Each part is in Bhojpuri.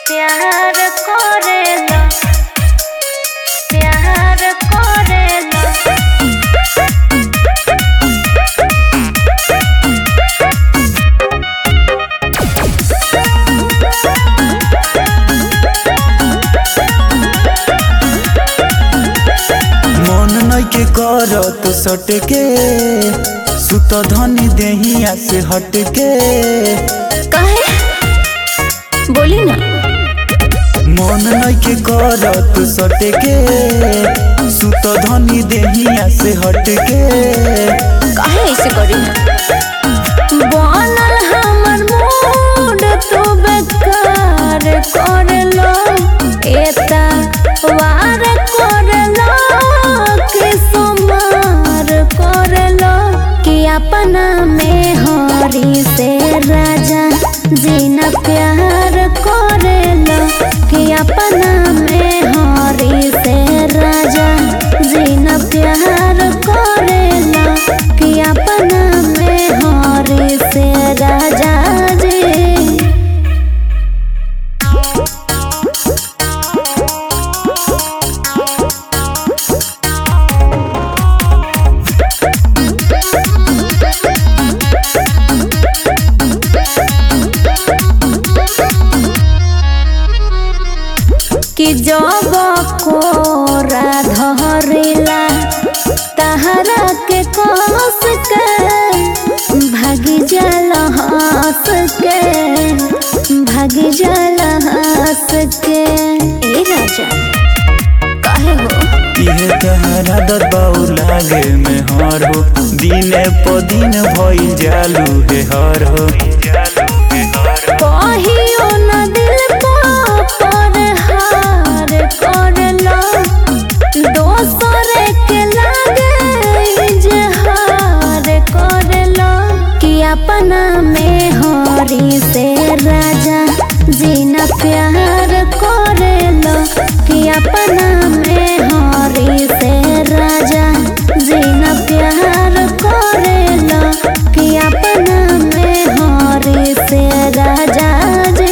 प्यार करेला प्यार करेला मन नइखे करत सटके सुत धनी देहिया से हटके काहे बोली ना मन नइखे करत सटके सुत धनी देहिया से हटके काहे ऐसे करी बनल हमर मूड तू बेकार करलो एता वार करलो कि सुमार करलो कि अपना में हरी से राजा जीना प्यार करेलो कि अपना में हरी से राजा जीना प्यार करेला कि अपना में हरी से राजा जी कि जब कोरा धरिला तहरा के कस के भागी जल हंस के भागी जल हंस के ए राजा काहे हो इहे तहरा दबाऊ लागे में हर हो दिने प दिन भइल जालू हे हर हो कहियो न दिल पर हार करलो दोसर के लागे इजहार करलो कि अपना में हरी से राजा जीना प्यार करेलो कि अपना में हरी से राजा जीना प्यार करेलो कि अपना में हरी से राजा जी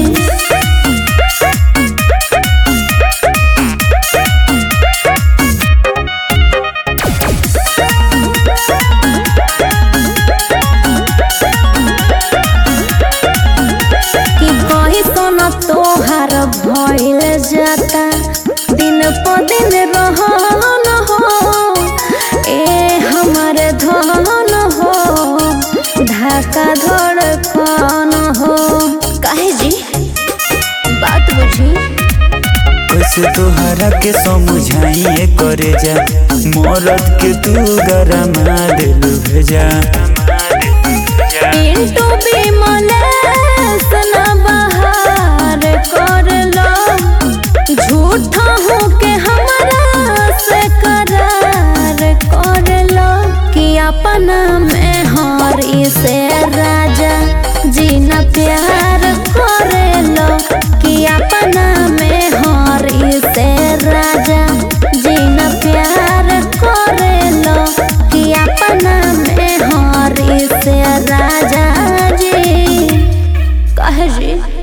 कि कही सोना तोहार भइल जाता दिन प दिन रहन हो ए हमर धन हो ढाका धड़कन हो काहे जी बात बुझी कैसे तोहरा के समझाइए करे जा मरद के तू गरमा दिलू भेजा पिंटू विमलेश न बहार करलो झूठा हो के हमरा से करार करलो कि अपना में हरी से राजा जीना प्यार करेलो कि अपना में हरी से राजा जीना प्यार करेलो कि अपना में हरी से राजा जी कहे जी